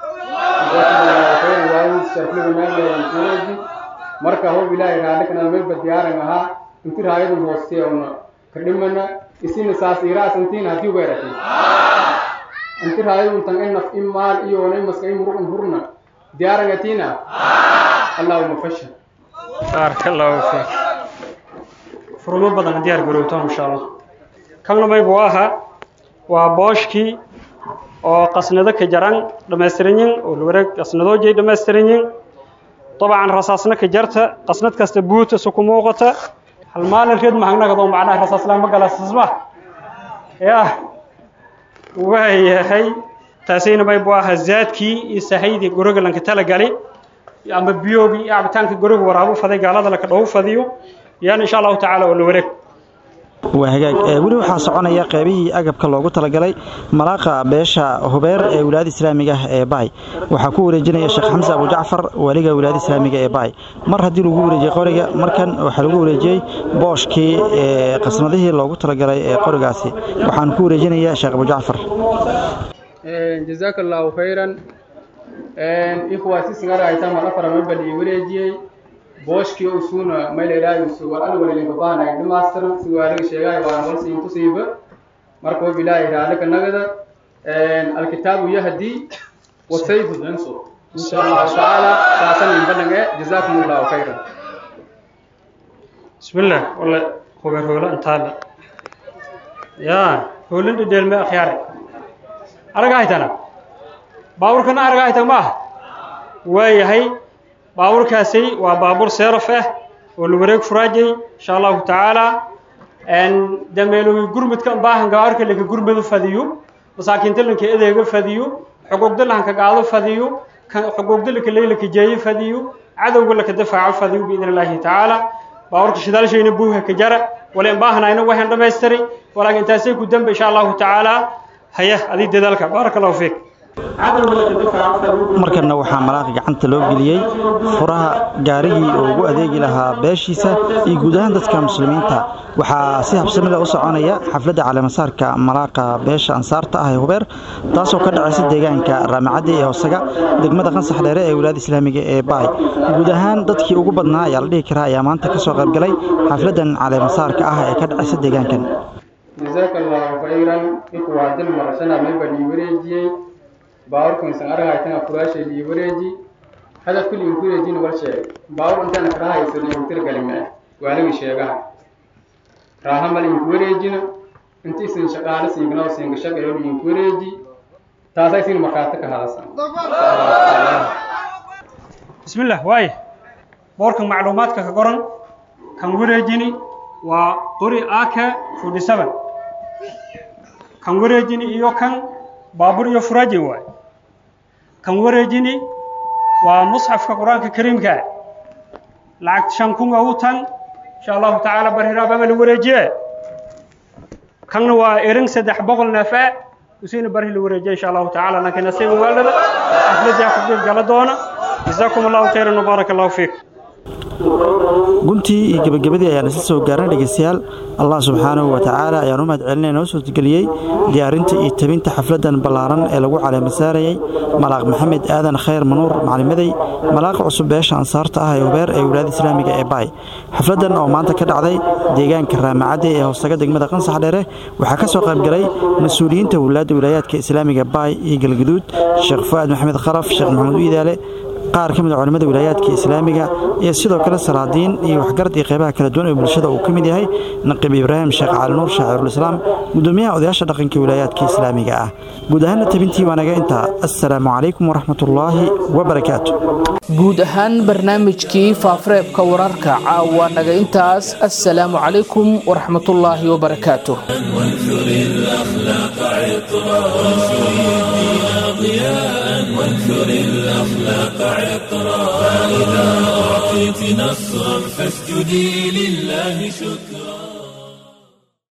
wareeji marka hob ilaahay raali kana meel badiyaaran ahaa inti raayadu hoostee una kadhimana isina saas iraasantiin haddii weerati inti raayadu tan in naf in maal iyo onay maska in muruqun hurna diyaarangatina allahuma fasha بارك الله فيك فرما بدن ديار غروتان ان شاء الله كلنا ما يبواها وبوشكي oo qasnado ka jaran dhammaystiranyin oo wareeg qasnadoo jey dhammaystiranyin طبعا رصاصنا كجرت قصنت كاست بوت سكو موقتا المال الريد ما هنغا دو معناها رصاص لا ما قال اسمع يا وهي هي تاسين باي بواها زادكي سهيدي غورغ لانك تلا غالي اما بيوغي عبتانك غورغ ورابو فدي قالada la ka dhaw fadiyo yaan insha Allah taala oo wareeg waa hagaag weli waxaa soconaya qaybihii agabka loogu talagalay malaaqa beesha hubeer ee wilaayada islaamiga ah ee baay waxaa ku wareejinaya sheekh xamse abu jacfar waaliga wilaayada islaamiga ee baay mar haddii lagu wareejiyey qoriga markan waxaa lagu wareejiyey booshkii qasnadihii loogu talagalay ee qorigaasi waxaan ku wareejinaya sheekh abu jacfar jazaaka allahu khayran ikhwaa si singara aytaan mar afar mabal ii wareejiyey booshkii usuuna mayleeraayu sugal alwalin babaanay dhamaastiran sugaalaga sheegay waan walsiin tusiiba marka hob ilaahay raalika nagada alkitaabu yahdi wasayfu yansur insha allahu tacaala saasan in badan ee jazaakum allahu khayran بسم الله والله خبر هولا انت هذا يا هولند ديل ما خياري aragahaytana baabuurkana aragahaytan ma aha waayahay baabuurkaasi waa baabuur seeraf ah oo la wareeg furaajay insha allahu tacaala dameelowi gurmudka baahan gaarka laka gurmadu fadiyo masaakiinta lanka edeega fadiyo xuquuqda lahanka qaado fadiyo xuquuqda laka leylaka jeeyo fadiyo cadowga laka dafaaco fadiyo biidn illaahi tacaala baabuurka shidaalshayna buuha ka jara wala in baahanayna waxaan dhammaystiray walaakin intaasay ku dambe insha allahu tacaala haya adii dadaalka baaraka allahu fiik markanna waxaa malaaqa gacanta loo geliyey furaha gaarigii oo ugu adeegi lahaa beeshiisa iyo guud ahaan dadka muslimiinta waxaa si habsamida u soconaya xafladda caleemasaarka malaaqa beesha ansaarta ah ee hubeer taasoo ka dhacaysa deegaanka raamicaddi ee hoosaga degmada qansax dheere ee wilaayada islaamiga ee baay guud ahaan dadkii ugu badnaa ayaa la dhihi karaa ayaa maanta ka soo qaybgalay xafladdan caleemasaarka ah ee ka dhacaysa deegaankan jazaaka allahu khayran ikhwaa dil marashana mayba lii wareejiyey baaburkan isan aragaytana furaashay lii wareeji hadaf kulli inku wareejin wal sheeg baabur intaana kala haysado intir galime waaligii sheegaha raahamal inku wareejina intiisin shaqaale siingnao siinga shaqeeyo inku wareeji taasay siin markhaati ka hadasan بسم الله واي بوركن معلوماتك كقرن كان وريجيني وقري آكا فودي سبن كان وريجيني إيو كان بابور إيو فراجي واي كان وريجيني ومصحف كقرآن الكريم كا لعكت شانكون أوتان إن شاء الله تعالى برهرا بابل وريجي كان وإرن سدح بغل نفاء وسين برهي الوريجي إن شاء الله تعالى لكن نسيب والد أفلد ياكم جلدونا جزاكم الله خيرا وبارك الله فيك guntii iyo gebagabadii ayaan isla soo gaarnay dhegeystayaal allah subxaanahu wa tacaala ayaan u mahad celinay noo suurtageliyey diyaarinta iyo tabinta xafladan ballaaran ee lagu caleemasaarayey malaaq maxamed aadan khayr manuur maclimaday malaaqa cusub beesha ansaarta ah ee hubeer ee wilaayada islaamiga ee baay xafladan oo maanta ka dhacday deegaanka raamacadde ee hoostaga degmada qansax dheere waxaa ka soo qaybgalay mas-uuliyiinta wulaadda wilaayaadka islaamiga baay iyo galguduud sheekh fu'aad maxamed khalaf sheekh maxamed wiidaale qaar ka mid a culimmada wilaayaadka islaamiga iyo sidoo kale salaadiin iyo waxgarad iyo qeybaha kala duwan ee bulshada uu ka mid yahay naqiib ibraahim sheekh cali nuur shaacirulislaam gudoomiyaha odayaasha dhaqanka wilaayaadka islaamiga ah guud ahaanna tabintii waa naga intaa assalaamu calaykum waraxmatullaahi wabarakaatu guud ahaan barnaamijkii faafareebka wararka caawa naga intaas assalaamu calaykum waraxmatullaahi wabarakaatu وانثر الأخلاق عطرا وانشر الدين ضياء وانثر الأخلاق عطرا فإذا أعطيت نصرا فاسجدي لله شكرا